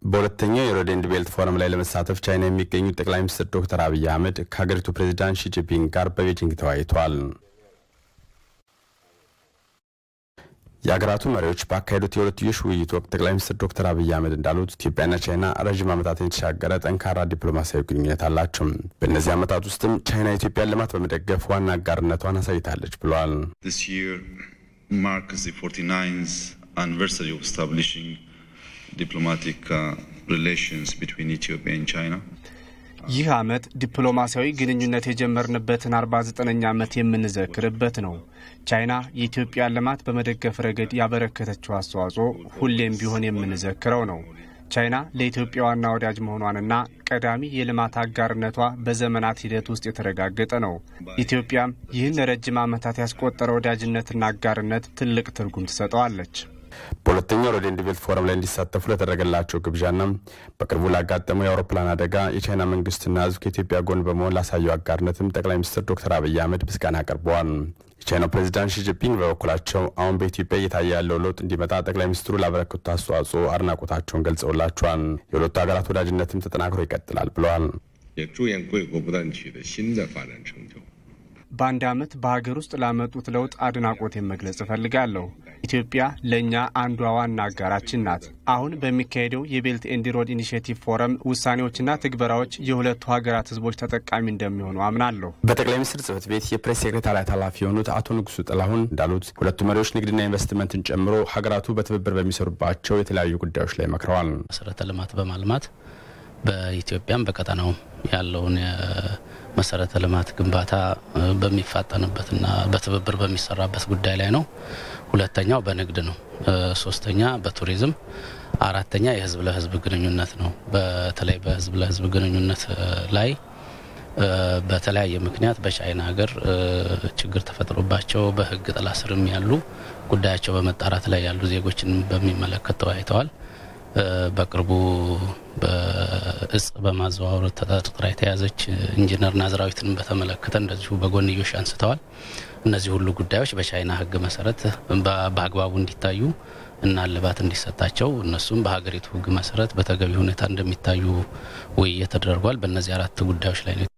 በሁለተኛው የሮድ ኤንድ ቤልት ፎረም ላይ ለመሳተፍ ቻይና የሚገኙት ጠቅላይ ሚኒስትር ዶክተር አብይ አህመድ ከሀገሪቱ ፕሬዚዳንት ሺጂፒንግ ጋር በቤጂንግ ተወያይተዋል። የሀገራቱ መሪዎች ባካሄዱት የሁለትዮሽ ውይይት ወቅት ጠቅላይ ሚኒስትር ዶክተር አብይ አህመድ እንዳሉት ኢትዮጵያና ቻይና ረዥም ዓመታትን የተሻገረ ጠንካራ ዲፕሎማሲያዊ ግንኙነት አላቸው። በእነዚህ ዓመታት ውስጥም ቻይና የኢትዮጵያን ልማት በመደገፍ ዋና አጋርነቷን አሳይታለች ብለዋል። ይህ ዓመት ዲፕሎማሲያዊ ግንኙነት የጀመርንበትን 49ኛ ዓመት የምንዘክርበት ነው። ቻይና የኢትዮጵያን ልማት በመደገፍ ረገድ ያበረከተችው አስተዋጽኦ ሁሌም ቢሆን የምንዘክረው ነው። ቻይና ለኢትዮጵያ ዋና ወዳጅ መሆኗንና ቀዳሚ የልማት አጋርነቷ በዘመናት ሂደት ውስጥ የተረጋገጠ ነው። ኢትዮጵያም ይህን ለረጅም ዓመታት ያስቆጠረ ወዳጅነትና አጋርነት ትልቅ ትርጉም ትሰጠዋለች። በሁለተኛው ሮድ ኤንድ ቤልት ፎረም ላይ እንዲሳተፉ ለተደረገላቸው ግብዣና በቅርቡ ላጋጠመው የአውሮፕላን አደጋ የቻይና መንግስትና ሕዝብ ከኢትዮጵያ ጎን በመሆን ላሳየው አጋርነትም ጠቅላይ ሚኒስትር ዶክተር አብይ አህመድ ምስጋና አቅርበዋል። የቻይናው ፕሬዚዳንት ሺጂፒንግ በበኩላቸው አሁን በኢትዮጵያ እየታየ ያለው ለውጥ እንዲመጣ ጠቅላይ ሚኒስትሩ ላበረከቱት አስተዋጽኦ አድናቆታቸውን ገልጸውላቸዋል። የሁለቱ ሀገራት ወዳጅነትም ተጠናክሮ ይቀጥላል ብለዋል። በአንድ ዓመት በሀገር ውስጥ ላመጡት ለውጥ አድናቆቴን መግለጽ እፈልጋለሁ። ኢትዮጵያ ለእኛ አንዷ ዋና አጋራችን ናት። አሁን በሚካሄደው የቤልት ኤንድ ሮድ ኢኒሽቲቭ ፎረም ውሳኔዎችና ትግበራዎች የሁለቱ ሀገራት ህዝቦች ተጠቃሚ እንደሚሆኑ አምናለሁ። በጠቅላይ ሚኒስትር ጽህፈት ቤት የፕሬስ ሴክሬታሪያት ኃላፊ የሆኑት አቶ ንጉሱ ጥላሁን እንዳሉት ሁለቱ መሪዎች ንግድና ኢንቨስትመንትን ጨምሮ ሀገራቱ በትብብር በሚሰሩባቸው የተለያዩ ጉዳዮች ላይ መክረዋል። መሰረተ ልማት በማልማት በኢትዮጵያም በቀጠናው ያለውን መሰረተ ልማት ግንባታ በሚፋጠንበትና በትብብር በሚሰራበት ጉዳይ ላይ ነው። ሁለተኛው በንግድ ነው። ሶስተኛ በቱሪዝም፣ አራተኛ የህዝብ ለህዝብ ግንኙነት ነው። በተለይ በህዝብ ለህዝብ ግንኙነት ላይ በተለያየ ምክንያት በቻይና ሀገር ችግር ተፈጥሮባቸው በህግ ጥላ ስርም ያሉ ጉዳያቸው በመጣራት ላይ ያሉ ዜጎችን በሚመለከት ተወያይተዋል። በቅርቡ በእጽ በማዘዋወር ተጠርጥራ የተያዘች ኢንጂነር ናዝራዊትን በተመለከተ እንደዚሁ በጎንዮሽ አንስተዋል። እነዚህ ሁሉ ጉዳዮች በቻይና ህግ መሰረት በአግባቡ እንዲታዩ እና እልባት እንዲሰጣቸው እነሱም በሀገሪቱ ህግ መሰረት በተገቢ ሁኔታ እንደሚታዩ ውይይት ተደርጓል። በእነዚህ አራት ጉዳዮች ላይ ነው